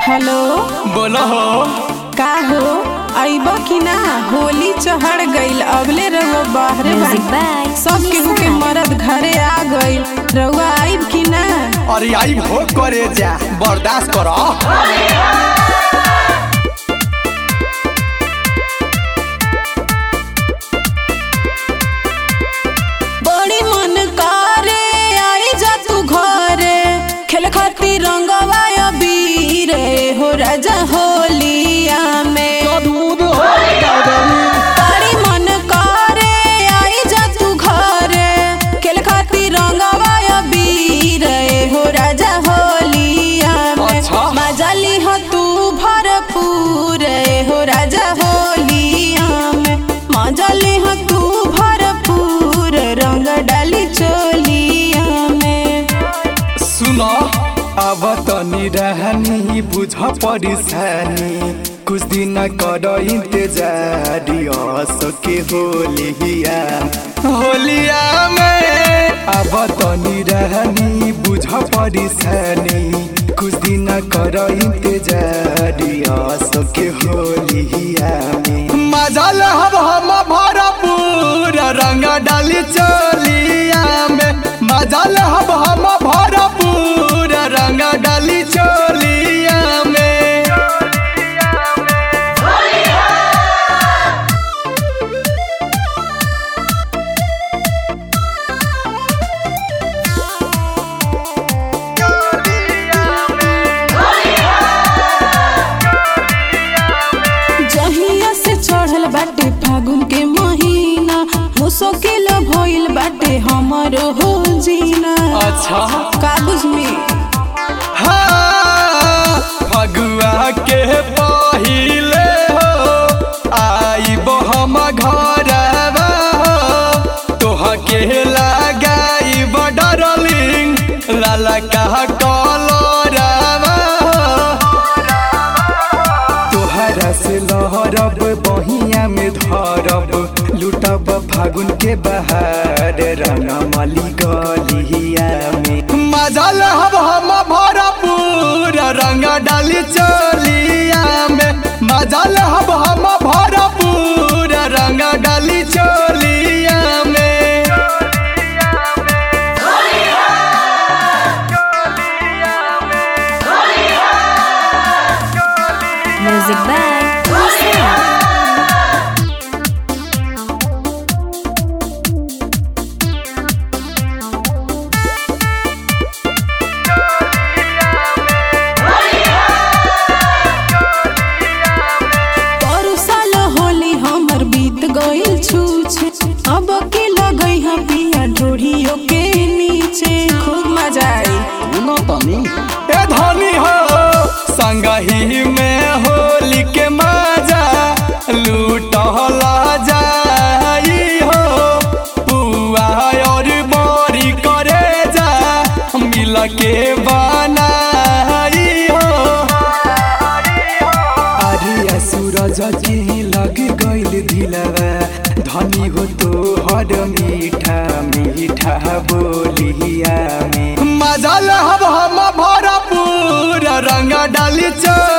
Hello बोलो हो का हो अइब कि ना होली चढ़ गईल अबले रहुआ बाहरे Music बा by सब केहू के मरद घरे आ गईल रहुआ आइब कि ना अरे आई हो करे जा बर्दाश्त करो बड़ी मन करे आई जा तू घरे खेल खातिर रंगवा अबीर हो राजा होलिया में बड़ी मन करे आई जा तू घरे खेल खातिर रंगवा अबीर हो राजा होलिया में अच्छा। मजा ली हो तू भरपूर हो राजा होलिया में मजा ली हो तू भरपूर रंग डाली चोलिया में सुनो अब तनी रहनी बुझ परेशानी कुछ दिन कर इंतजार सके होलिया होलिया में अब तनी रहनी बुझ परेशानी कुछ दिन कर इंतजार सके होलिया में मजा लहब हम भरपूर रंग डाली चोलिया में मजा लहब हम भरपूर रंग डाली चोलिया में जहिया से चढ़ल बाटे फागुन के महीना मुश्किल भइल बाटे हमरो हो जीना अच्छा कागज में हाँ फगुआ के पहिले हो आइब हम घरवा हो तोह के लगाइब डरलिंग लाला कहा कलरवा हो तोहरा से लहरब बहिया में धरब लुटब फागुन के बहार रंगमली गलिया में मजा लहब हम भरपूर रंग डाली चलिया में मजा लहब हम भरपूर रंग डाली चलिया में Music by Lucia. पर साल होली हमर बीत गइल छूछे अब के लगई हम पिया ढोढ़ियो के नीचे खूब मजा आई ए धनी हो संगही में होली के मजा लूटला जाई हो पुआ और बड़ी करे जा मिल के बनाई हो अरे सूरज जी लग गइल दिलवा धनी हो तो हर मीठा मीठा बोलिया में मजा लहब हम भरपूर रंग डाली चल